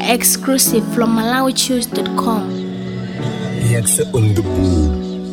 Exclusive from MalawiChoose.com. Yaksa on the board.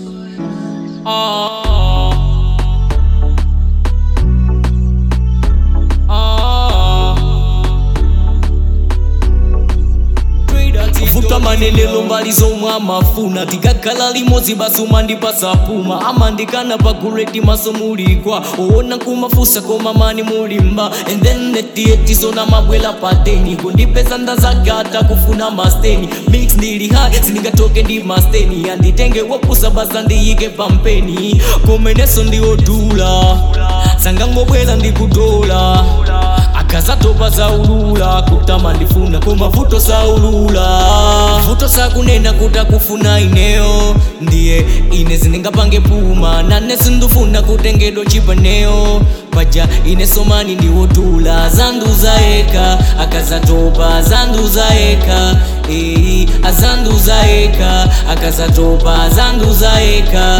vuta manenelo mbali zomwe amafuna tikakhala limodzi basi umandipasa puma amandikana pakureti maso muligwa owona kumafusa koma mani mulimba and then netietizona mabwela pateni kundipeza ndazagata kufuna masteni mix ndili high sindingatoke ndi masteni anditenge wopusa basa ndiyike pampeni komeneso ndiodula sangangobwela ndikudola akazatopa zaulula kutama ndifuna koma vuto saulula vuto sakunena kuti akufuna ineyo ndiye ine zindingapange puma nane sindufuna kutengedwa chipaneyo paja ine somani ndiwotula zanduza eka akazatopa zanduza eka ee azanduza eka akazatopa zanduza eka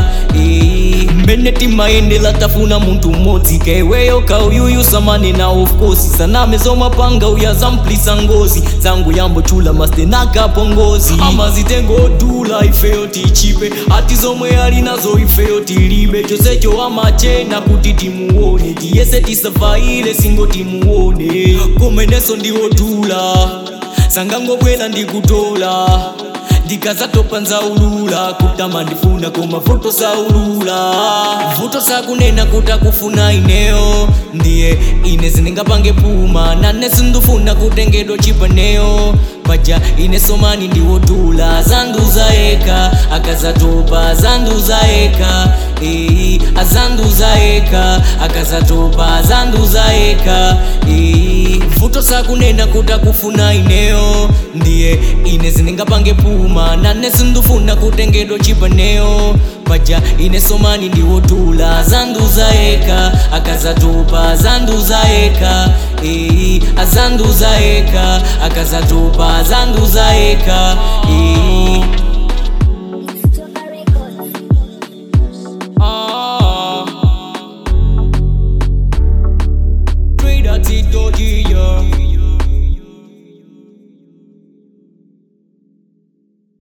ee mbene timayendela tafuna munthu mmodzi kaiweyo kauyuyu samani na of course saname zomapanga uya zamplisa ngozi zangu yambochula mastenakapo ngozi amazitengodula ifeyo tichipe ati zomwe ali nazo ifeyo tilibe chosecho amachena kuti timuone tiyese tisafaile singo timuone komeneso ndiwodula sangangobwela ndikutola ndikazatopa nzaulula kutama ndifuna koma vuto saulula vuto sakunena kuti akufuna ineyo ndiye ine zindingapange puma nane sindufuna kutengedwa chipaneyo paja ine somani ndiwodula zanduza eka akazatopa zanduza eka ee azanduza eka akazatopa zanduza eka ee vuto sakunena kuti akufuna ineyo ndiye ine zindingapange puma nane sindufuna kutengedwa chipaneyo paja ine somani ndiwodula zanduza eka akazatopa zanduza eka ee azanduza eka akazatopa zanduza eka ee